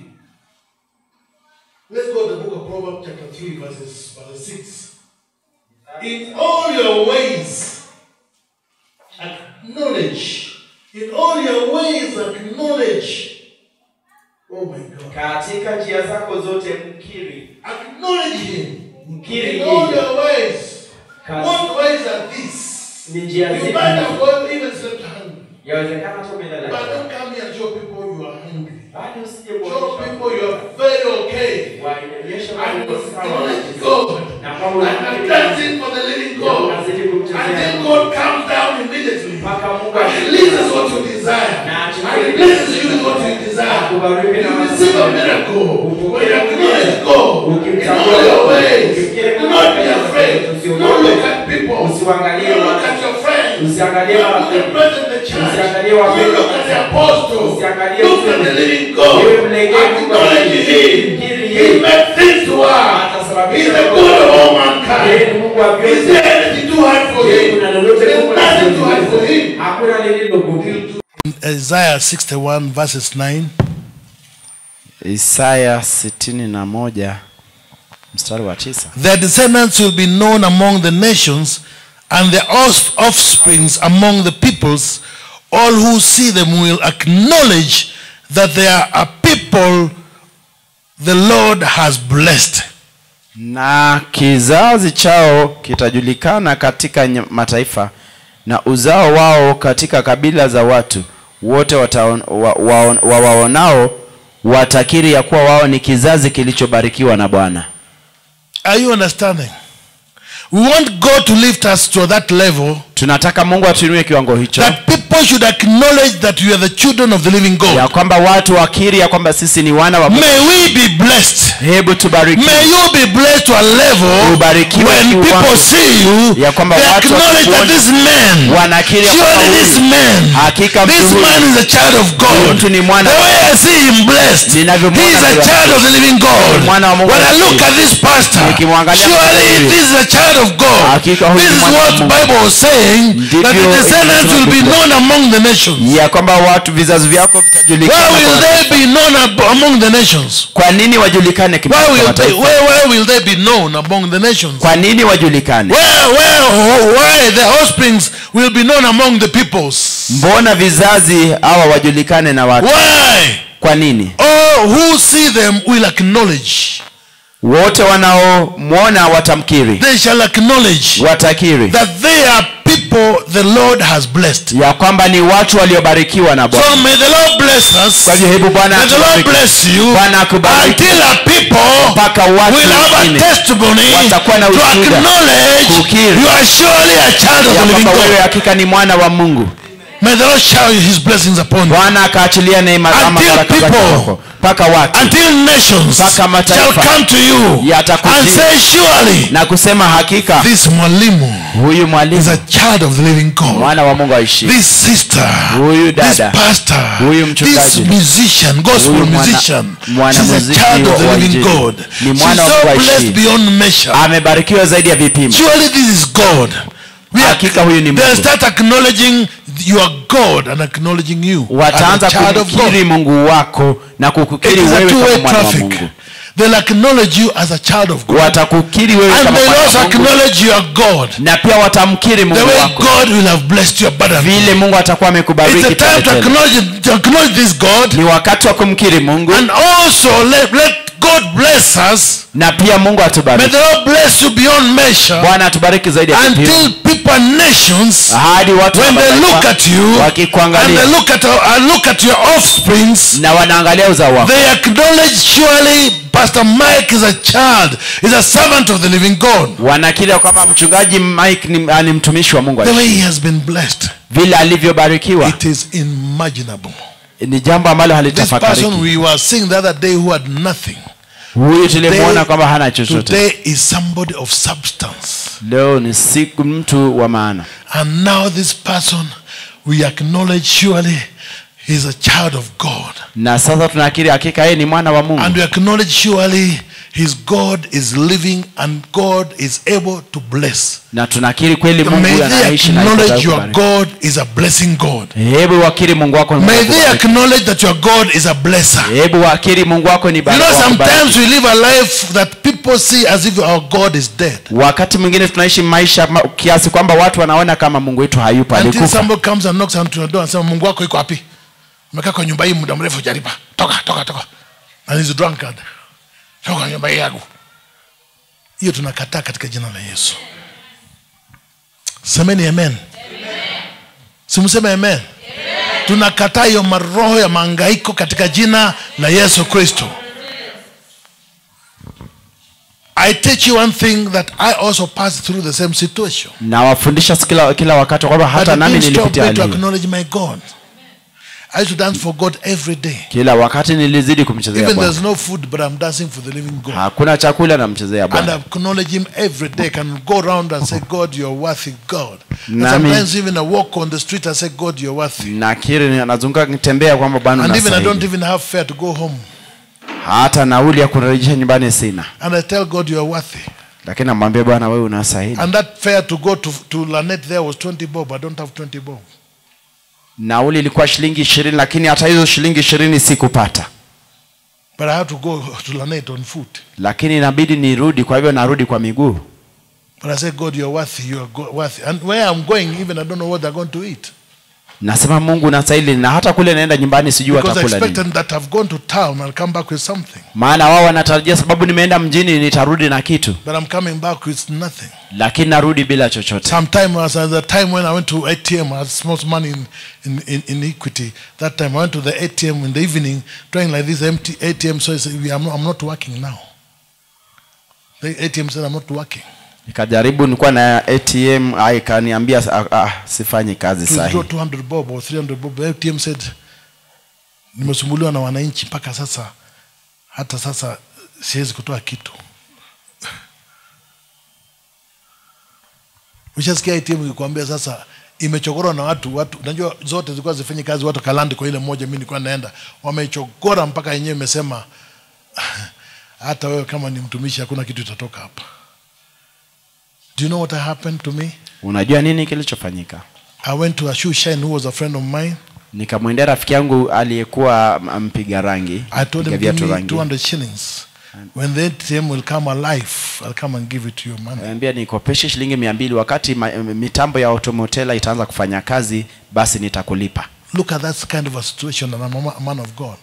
Let's go to the book of Proverbs, chapter 3, verses, verse 6. In all your ways, acknowledge. In all your ways, acknowledge. Oh my God. Katika njia zako zote mkiri. Acknowledge Him. Mkiri In all yeye. your ways. Kazi- What ways are these? Ni njia You zipi? might have gone even slept hungry. Yawezekana tu umelala. But don't come here and show people you are hungry. Bado usije Show kuonyesha people you are very okay. waonyeshe And watu sawa. acknowledge God. Na kwamba And I'm unamkiri dancing for the living God. unazidi kumchezea Until Mungu. God comes down immediately. mpaka Mungu And releases what you desire. Na achilie And releases you with what you desire. Akubariki na You receive a miracle. When you acknowledge God in Ukimtambua all your Mungu, ways. ukimkiri Do Mungu not be katika afraid. usiogope. Don't look at people. Usiwaangalie Don't look watu. at your friends. Usiangalie Don't look marafiki. at brothers in the church. Usiangalie Don't wapendwa look at the apostle. Usiangalie Look at mtume. the living God. Wewe mlegee Mungu Acknowledge aliye. Him. Mkiri He yeye. made things to work. Atasababisha He's the mambo. good of all Yeye ni mankind. Mungu wa Is vyote. there anything too hard for Yeye Him? kuna lolote There's Mungu nothing too hard for anasiweza. Him. Hakuna lililo gumu. Isaiah 61 verses 9. Isaya sitini na moja mstari wa tisa. Their descendants will be known among the nations, and their off- offsprings among the peoples. All who see them will acknowledge that they are a people the Lord has blessed. Na kizazi chao kitajulikana katika ny- mataifa na uzao wao katika kabila za watu wote wataon- wa- waon- wawaonao watakiri ya kuwa wao ni kizazi kilichobarikiwa na Bwana. Are you understanding? We want God to lift us to that level Tunataka Mungu atuinue kiwango hicho, that people should acknowledge that we are the children of the living ya God. kwamba watu wakiri ya kwamba sisi ni wana wa Mungu. May we be blessed. Hebu tubariki. May you be blessed to a level Ubarikiwe when kiwango. people see you, Ya kwamba they watu acknowledge that wakikuona, this man, wanakiri ya kwamba surely this huyu- man, Hakika mtu this huyu- man is a child of Huyu God. mtu ni mwana The wa way I see him blessed, he Ninavyomwona is a ndiyo. child of the living God. Ni mwana wa Mungu When I look asiye. at this pastor, Nikimwangalia surely huyu. this is a child of God. Hakika huyu This ni is mwana wa what Mungu. Bible was saying, Ndivyo that the descendants will be inasema known among the nations. ya kwamba watu vizazi vyako Why vitajulikana will kwa- they be known ab- among the nations? kwa nini wajulikane Why kimataifa will they, mataifa? where, where will they be known among the nations? kwa nini wajulikane Where, where, why the offsprings will be known among the peoples? mbona vizazi hawa wajulikane na watu Why? kwa nini All who see them will acknowledge. wote wanaomwona watamkiri They shall acknowledge watakiri that they are people the Lord has blessed. ya kwamba ni watu waliobarikiwa na bwana So may the Lord bless us. kwa hivyo hebu bwana May the Lord atubariki. bless you Bwana akubariki until our people mpaka watu will have a wengine testimony watakuwa na to ushuhuda. acknowledge Kukiri. you are surely a child of ya the living kwamba wewe God. hakika ni mwana wa mungu May the Lord shower his blessings upon you. bwana akaachilia neema ama Until baraka zake people- kwako. mpaka watu Until nations Mpaka mataifa shall come to you yatakujia. and say, surely na kusema hakika this mwalimu huyu is mwalimu a child of the living God. mwana wa mungu aishi This sister, Huyu this dada, pastor, huyu this mchungaji, musician, gospel huyu mwana- musician, mwana she's a muziki child of the wa living Injili. God. Ni She's mwana wa so Mungu blessed aishi. beyond measure. amebarikiwa zaidi ya vipimo Surely this is God. We are, Hakika huyu ni they'll Mungu. start acknowledging your God and acknowledging you wataanza as a child of God. kumkiri mungu wako na It kukukiri is a wewe two-way kama mwana wa traffic. mungu They'll acknowledge you as a child of God. watakukiri wewe And kama they'll mwana also wa mungu acknowledge your God. na pia watamkiri The mungu way wako God will have blessed you abundantly. vile mungu atakuwa It's amekubariki a time to tele tele. acknowledge, to acknowledge this God ni wakati wa kumkiri mungu and also let, let God bless us. na pia mungu May atubariki the Lord bless you beyond measure bwana atubariki zaidi ya until kipimo people and nations, hadi watu wa when they mataifa look at you and wakikuangalia they look at, and look at your offsprings, na wanaangalia uzao wako they acknowledge surely Pastor Mike is a child, is a servant of the living God. wanakiri ya kwamba mchungaji mike ni, ni mtumishi wa mungu The way aliye- he has been blessed, vile alivyobarikiwa it is unimaginable. ni jambo ambalo This person halitafakariki we were seeing the other day who had nothing, huyu tulimwona Today- kwamba hana chochote today is somebody of substance. leo ni siku mtu wa maana And now this person, we acknowledge surely he's a child of God. na sasa tunakiri hakika yeye ni mwana wa mungu And we acknowledge surely his God is living and God is able to bless. na tunakiri kweli mungu May they anaishi na acknowledge yuko your kubariki. God is a blessing God. hebu wakiri mungu wako ni Mungu May wa they kubariki. acknowledge that your God is a blesser. hebu wakiri mungu wako ni You baraka know, wa kubariki. sometimes we live a life that people see as if our God is dead. wakati mwingine tunaishi maisha ma- kiasi kwamba watu wanaona kama mungu wetu hayupo Until alikufa somebody comes and knocks on your door and says, Mungu wako iko wapi? Umekaa kwa nyumba hii muda mrefu hujalipa. Toka, toka, toka. And he's drunkard. Toka kwa nyumba hii yangu. Hiyo tunakataa katika jina la Yesu. Semeni amen. Simseme amen. Tunakataa hiyo maroho ya mahangaiko katika jina la Yesu Kristo. I teach you one thing that I also passed through the same situation. nawafundisha kila, kila wakati kwamba But hata it nami didn't stop nilipitia me hali to hiyo. acknowledge my God. I used to dance for God every day. kila wakati nilizidi kumchezea Even bwana there's no food, but I'm dancing for the living God. hakuna chakula namchezea And bwana I acknowledge Him every day. Can go around and say, God, you're worthy, God. And Nami- sometimes even I walk on the street and say, God, you're worthy. nakiri nazunguka nitembea kwamba bwana And even I don't unastahili. even have fare to go home. hata nauli ya kurejesha nyumbani sina And I tell God, you're worthy. lakini namwambia bwana wewe unastahili And that fare to go to, to Lanet there was 20 bob. I don't have 20 bob. nauli ilikuwa shilingi ishirini lakini hata hizo shilingi ishirini sikupata But I had to go to Lanet on foot. lakini inabidi nirudi kwa hivyo narudi kwa miguu But I said, God, you're worthy. You're go- worthy. And where I'm going, even I don't know what they're going to eat. nasema mungu unastahili na hata kule naenda nyumbani sijui Because I watakula nini expected that I've gone to town, I'll come back with something. maana wao wanatarajia sababu nimeenda mjini nitarudi na kitu But I'm coming back with nothing. lakini narudi bila chochote Sometime was at the time when I went to ATM, I had small money in, in, in, in equity. That time I went to the ATM in the evening, trying like this empty ATM. So I said, "We- I'm not, I'm not working now. The ATM said, I'm not working. nikajaribu nilikuwa na atm ah, ikaniambia ah, ah, sifanyi kazi To withdraw sahi 200 bob or 300 bob. The ATM said, nimesumbuliwa na wananchi mpaka sasa, hata sasa siwezi kutoa kitu. Ushasikia ATM ikikwambia sasa imechogorwa na watu watu, unajua zote zilikuwa zifanye kazi, watu kalandi kwa ile moja, mimi nilikuwa naenda, wamechogora mpaka yenyewe imesema hata wewe kama ni mtumishi hakuna kitu itatoka hapa. Do you know what happened to me? unajua nini kilichofanyika I went to a shoe shine who was a friend of mine. nikamwendea rafiki yangu aliyekuwa m- mpiga rangi I told mpiga him, give viatu me rangi 200 shillings. When the ATM will come alive, I'll come and give it to you, man. ambia nikopeshe shilingi mia mbili wakati ma, mitambo ya automotela itaanza kufanya kazi basi nitakulipa Look at that kind of a situation, and I'm a ma- a man of God.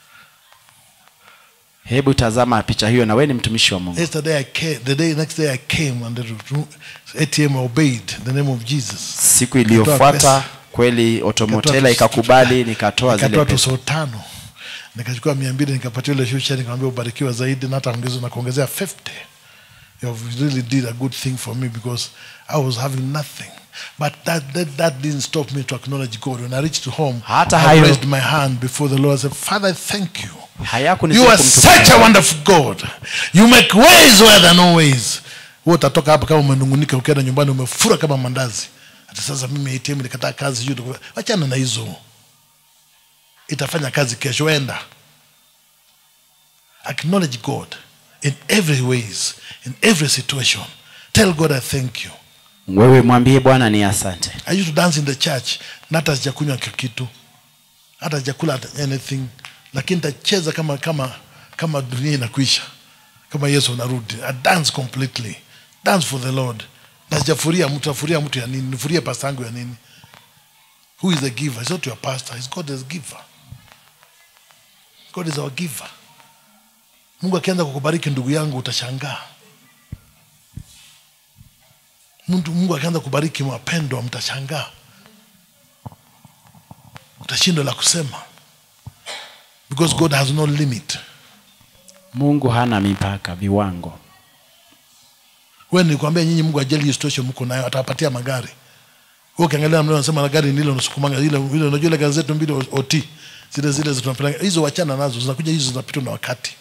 hebu tazama picha hiyo na wewe ni mtumishi wa mungu Yesterday I came, the day next day I came, and the ATM obeyed the name of Jesus. siku Nikatoa iliyofuata pesa. kweli automotela Nikatoa ikakubali nikatoa zile Nikatoa pesa tuso tano, nikachukua mia mbili nikapatia yule shusha, nikamwambia ubarikiwa zaidi, na hata ongeza na kuongezea 50. You have really did a good thing for me because I was having nothing. But that, that, that didn't stop me to acknowledge God. When I reached home, Hata I hayo- raised my hand before the Lord. I said, Father, I thank you. You hayakunizidi are kumtukuza. such a wonderful God. You make ways where there are no ways. Wewe utatoka hapa kama umenungunika ukienda nyumbani umefura kama mandazi. Hata sasa mimi ATM nikataa kazi juu. Wachana na hizo. Itafanya kazi kesho enda. Acknowledge God in every ways, in every situation. Tell God I thank you. wewe mwambie bwana ni asante I used to dance in the church na hata sijakunywa kitu hata sijakula hata anything lakini nitacheza kama kama kama dunia inakwisha kama yesu anarudi I dance completely dance for the lord na sijafuria mtu afuria mtu ya nini nifurie pasta yangu ya nini who is the giver it's not your pastor it's god is giver god is our giver mungu akianza kukubariki ndugu yangu utashangaa Mtu- mungu akianza kubariki wapendwa mtashangaa utashindwa la kusema because god has no limit mungu hana mipaka viwango we nilikwambia nyinyi mungu ajali hiyo situation mko nayo atawapatia magari Wewe ukiangalia mleo unasema na gari ndilo unasukumanga ile ile unajua ile gari zetu mbili OT zile zile tunapeleka hizo wachana nazo zinakuja hizo zinapitwa na wakati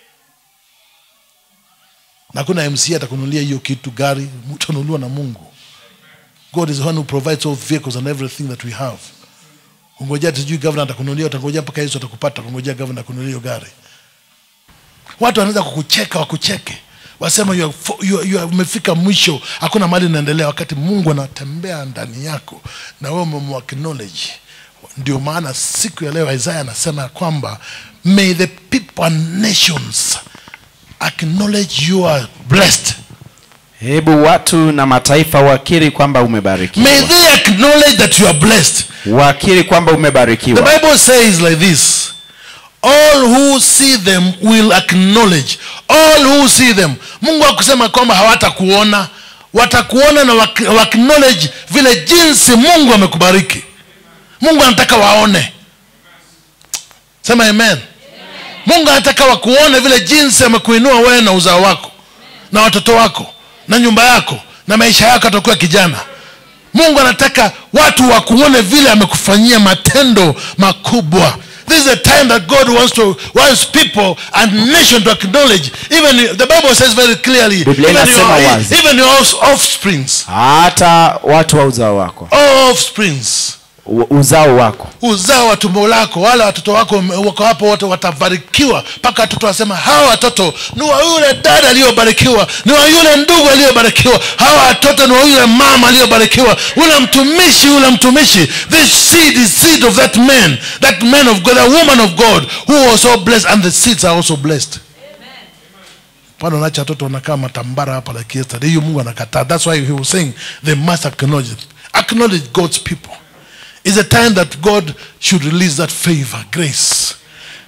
na kuna MC atakununulia hiyo kitu gari utanunuliwa na Mungu God is the one who provides all vehicles and everything that we have ungojea tujui governor atakununulia utangojea mpaka Yesu atakupata ungojea governor akununulia hiyo gari watu wanaweza kukucheka wakucheke wasema you are fo- you are- you are- umefika mwisho hakuna mali inaendelea wakati mungu anatembea ndani yako na wewe umemwacknowledge ndio maana siku ya leo isaya anasema ya kwamba may the people and nations acknowledge you are blessed hebu watu na mataifa wakiri kwamba umebarikiwa may they acknowledge that you are blessed wakiri kwamba the umebarikiwa bible says like this all who see them will acknowledge all who see them mungu akusema kwamba hawatakuona watakuona na wak- wa acknowledge vile jinsi mungu amekubariki mungu anataka waone sema amen mungu anataka wakuone vile jinsi amekuinua wewe na uzao wako na watoto wako na nyumba yako na maisha yako atakuwa kijana mungu anataka watu wakuone vile amekufanyia matendo makubwa this is a time that god wants to wants people and nation to acknowledge even the bible says very clearly Biblia even inasema your, wazi. even your off- offsprings hata watu wa uzao wako offsprings u- uzao wako uzao wa tumbo lako wale watoto wako wame- wako hapo wote watabarikiwa mpaka watoto wasema hawa watoto ni wa yule dada aliyobarikiwa ni wa yule ndugu aliyobarikiwa hawa watoto ni wa yule mama aliyobarikiwa ule mtumishi yule mtumishi this seed is seed of that man that man of god a woman of god who was so blessed and the seeds are also blessed pale unacha watoto wanakaa matambara hapa like yesterday hiyo mungu anakataa that's why he was saying they must acknowledge it. acknowledge god's people It's a time that God should release that favor, grace.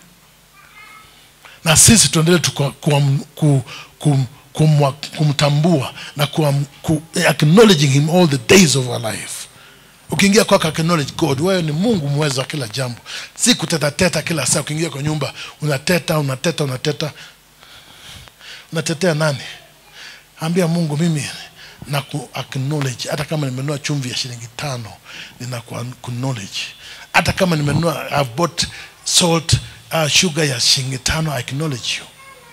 Na sisi tuendelee tu kwa- kuam- ku- kum- kumwa- kumtambua na kuam- ku, acknowledging him all the days of our life. Ukiingia kwako acknowledge God, wewe ni Mungu mweza wa kila jambo, si kutetateta kila saa. Ukiingia kwa nyumba unateta unateta unateta, unatetea nani? ambia mungu mimi na ku acknowledge hata kama nimenunua chumvi ya shilingi tano nina ku acknowledge hata kama nimenunua I've bought salt uh, sugar ya shilingi tano I acknowledge you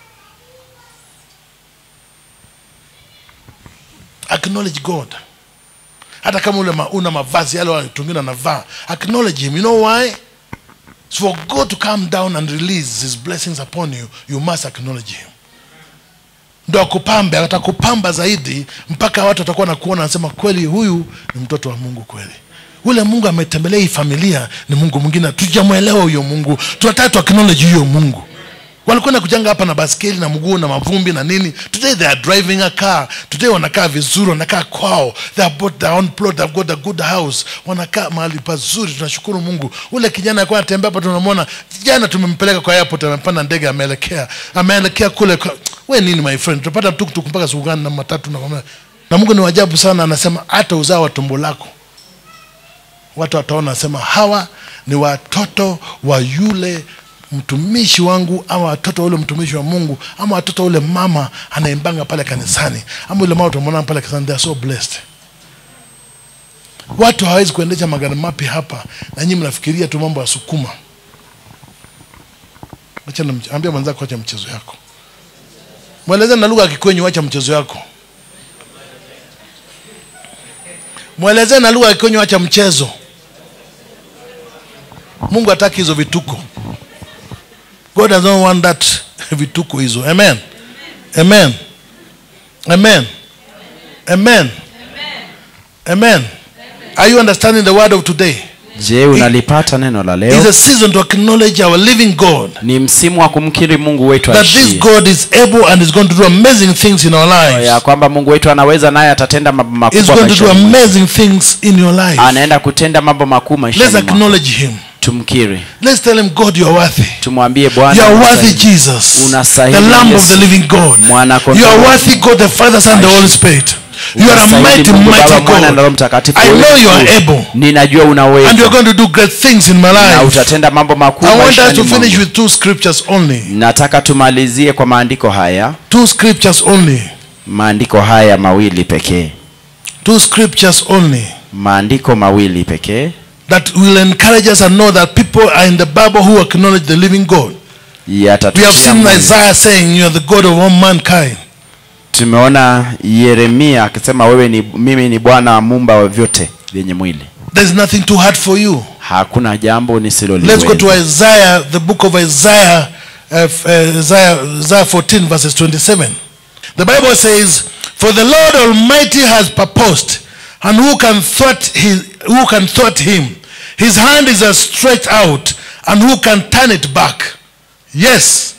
acknowledge god hata kama ule ma, una mavazi yale watu wengine wanavaa acknowledge him you know why so for god to come down and release his blessings upon you you must acknowledge him ndo akupambe atakupamba zaidi mpaka watu watakuwa nakuona nasema kweli huyu ni mtoto wa mungu kweli ule mungu ametembelea hii familia ni mungu mwingine tujamwelewa huyo mungu tunataka tu acknowledge huyo mungu walikwenda kujanga hapa na baskeli na mguu na mavumbi na nini today they are driving a car today wanakaa vizuri wanakaa kwao they have bought their own plot they've got a good house wanakaa mahali pazuri tunashukuru mungu ule kijana alikuwa anatembea hapa tunamwona jana tumempeleka kwa airport amepanda ndege ameelekea ameelekea kule kwa, we nini my friend tutapata tuktuk mpaka siku gani na matatu na, na mungu ni wajabu sana anasema hata uzao wa tumbo lako watu wataona nasema hawa ni watoto wa yule mtumishi wangu ama watoto wa yule mtumishi wa mungu ama watoto wa yule mama anaimbanga pale kanisani ama yule mama utamwona pale kanisani they are so blessed watu hawawezi kuendesha magari mapya hapa na nyinyi mnafikiria tu mambo ya sukuma Acha na mche- ambia mwenzako acha mchezo yako mwelezeni na lugha ya kikwenyu acha mchezo yako mwelezeni na lugha ya kikwenyu acha mchezo mungu hataki hizo vituko god does not want that vituko hizo amen amen amen amen amen are you understanding the word of today je unalipata neno la it's leo a season to acknowledge our living god ni msimu wa kumkiri mungu wetu that this aishie god is able and is going to do amazing things in our lives ya kwamba mungu wetu anaweza naye atatenda mambo is makubwa going to do maishani mwetu. amazing things in your life anaenda kutenda mambo makuu let's maishani mwako. acknowledge him tumkiri Let's tell him, God, you are worthy. tumwambie You bwana are worthy, unastahili. Jesus, the Unastahili, Lamb of Yesu. the living God. Mwana kondoo You are wa worthy, God, the Father, Son, the Holy Spirit. You are a Unastahili mighty, Mungu Baba, mighty Mwana na Roho God. Mtakatifu. I Wewe know ni you are mkuu. able. ninajua And unaweza you're going to do great things in my na life. utatenda mambo makuu I want us maishani to finish mwangu. with two scriptures only. nataka tumalizie kwa maandiko haya Two scriptures only. maandiko haya mawili pekee Two scriptures only. maandiko mawili pekee That will encourage us and know that people are in the Bible who acknowledge the living God. We have yatatutia seen moyo. Isaiah saying, You are the God of all mankind. tumeona yeremia akisema wewe ni mimi ni bwana mumba wa vyote vyenye mwili There's nothing too hard for you. hakuna jambo Let's go to nisiloliweza Isaiah, the book of Isaiah, uh, f- uh, Isaiah, Isaiah 14, verses 27. The Bible says, For the Lord Almighty has purposed, and who can thwart, his, who can thwart him? His hand is uh, stretched out, and who can turn it back? Yes.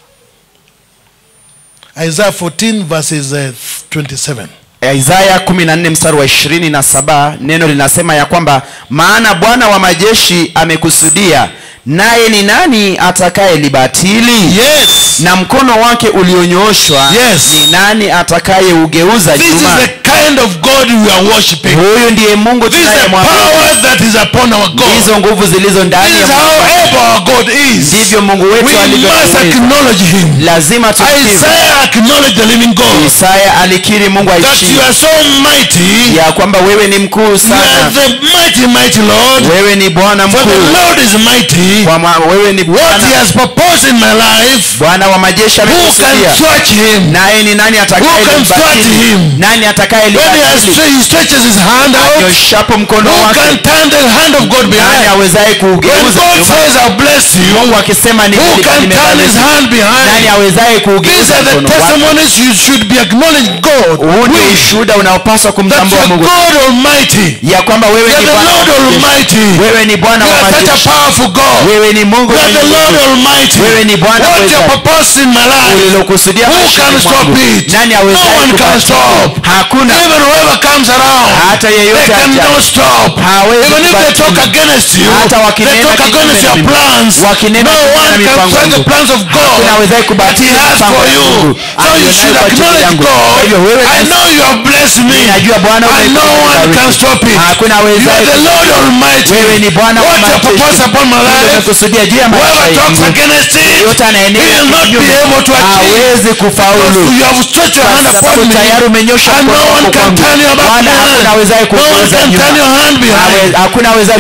Isaiah 14, verses uh, 27. isaya 14 mstari wa 27 neno linasema ya kwamba maana bwana wa majeshi amekusudia naye ni nani atakaye libatili Yes. na mkono wake ulionyooshwa Yes. ni nani atakayeugeuza This is nyuma the kind of God we are worshiping. huyu ndiye mungu This is the tunayemwabudu power that is upon our God. hizo nguvu zilizo ndani This ya is Mungu. how able our God is. ndivyo mungu wetu We alivyo must uweza. acknowledge Him. lazima tukiri Isaiah acknowledged the living God. isaya alikiri mungu That aishi you are so mighty. ya kwamba wewe ni mkuu You are sana the mighty, mighty Lord. wewe ni bwana For the mkuu Lord is mighty. Kwa ma- wewe ni What He bwana has proposed in my life, bwana wa majeshi who can amekusudia touch Him? naye ni nani Who can thwart atakayelibatili him? nani atakaye When he, has, libatili he stretches His hand out, nyoshapo mkono who wake can turn the hand of God nani behind? awezaye When kuugeuza God nyuma? says, I'll bless you, mungu akisema ni who can turn His hand nani behind? awezaye These kuugeuza are the mkono wake testimonies you should be acknowledging God. huu ndio with. ushuhuda unaopaswa That kumtambua you're mungu God Almighty. ya kwamba wewe You're ni the bwana wa Lord majeshi. Almighty. wewe ni bwana You wa are such a majeshi powerful God. wewe ni mungu You are mwenye the Lord nguvu. Almighty. Wewe ni Bwana What mweza. you purpose in my life, ulilokusudia who maishani can stop mwangu. it? nani No awezaye one can kubatiza? stop. hakuna Even whoever comes around, hata they yeyote cannot aja- stop. Hawezi Even if they kubatiza. talk against you, Hata they wakinena talk kinyume against na your mimi. plans. Wakinena No kinyume na one can mipango thwart the yangu. plans of Hakuna God awezaye that He kubatiza has mipango for ya you. Mungu. So you Aliyonayo should kwa ajili acknowledge yangu. God. Kwa hivyo wewe I nasi- know you have blessed me. Ninajua Bwana And no umenibariki. one can stop it. Hakuna You awezaye are the kuzuia. Lord Almighty. wewe ni bwana wa What you majeshi. purpose upon my Hilo life, umekusudia juu ya maisha whoever talks yangu against it, yote he anayenena will not be kinyume able to achieve. hawezi kufaulu Because you have stretched your Kwa hand sababu upon me, tayari umenyosha and mkono no one wako can kwangu. turn your back Wala hakuna behind. awezaye No one kugeuza can nyuma. turn your hand behind. Hawe- hakuna awezaye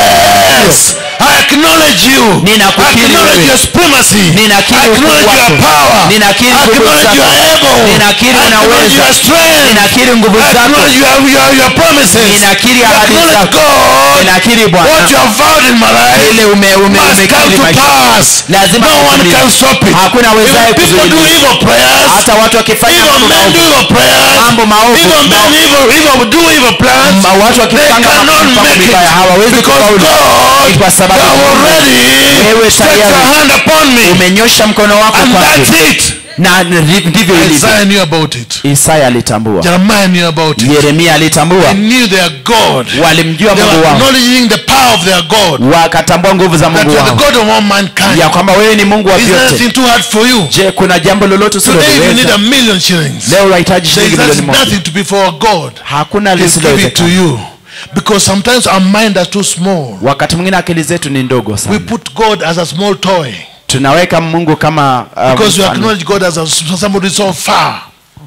Yes, I acknowledge you. I Ninakukiri acknowledge wewe. your supremacy. Ninakiri I acknowledge ukuu your wako. power. Ninakiri I nguvu acknowledge zako. you are able. Ninakiri I acknowledge unaweza. your strength. ninakiri nguvu I zako acknowledge your, your, your promises. Ninakiri I ahadi acknowledge zako. God. ninakiri What bwana you have vowed in my life ile ume, ume, must come umekiri to maisha pass. Lazima no one kutimia. can stop it. Hakuna awezaye Even people do kuzuia. evil prayers. hata watu wakifanya Evil mambo men do maovu evil prayers. Mambo maovu. Evil men Ma- evil, evil do evil plans. Ma- watu They wakipanga cannot mipango make it. mibaya hawawezi Because kufaulu God, Ni kwa sababu you have Mungu, already wewe stretched your tayari hand upon me. umenyosha mkono wako And kwangu that's it. na ndi- ndivyo ilivyo Isaiah knew about it. isaya alitambua Jeremiah knew about it. yeremia alitambua They knew their God. walimjua They mungu were wao acknowledging the power of their God. wakatambua nguvu za That mungu you are the wao God of all mankind. ya kwamba wewe ni mungu wa Is there vyote anything too hard for you? je kuna jambo lolote Today you need usiloliweza a million shillings. leo unahitaji There shilingi is milioni moja nothing to be for God. hakuna He's give it to lisilowezekana you. Because sometimes our mind are too small. wakati mwingine akili zetu ni ndogo We sana put God as a small toy. tunaweka mungu kama uh, Because we mfano. acknowledge God as a, somebody so far.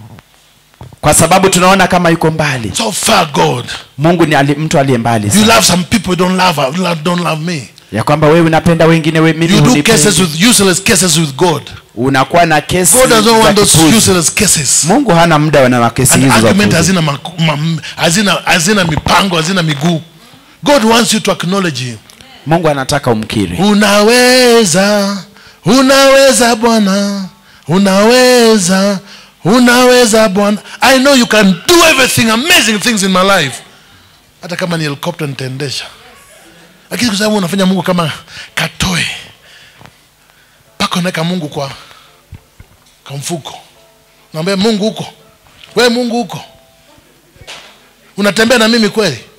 kwa sababu tunaona kama yuko mbali So far, God. mungu ni ali, mtu aliye mbali You sana. love some people, you don't love, love- don't love me. ya kwamba wewe unapenda wengine we, mimi You do hunipendi. cases with useless cases with God. unakuwa na kesi God doesn't za want those kipuzi. useless cases. mungu hana muda na kesi An hizo za argument kipuzi. hazina, maku- ma- hazina, hazina mipango, hazina miguu. God wants you to acknowledge him. mungu anataka umkiri Unaweza, unaweza Bwana, unaweza, unaweza Bwana. I know you can do everything, amazing things in my life. Hata kama ni helicopter nitaendesha, lakini kwa sababu unafanya Mungu kama katoe mpaka unaweka Mungu kwa kwa mfuko, naambia Mungu huko, wewe Mungu huko, unatembea na mimi kweli?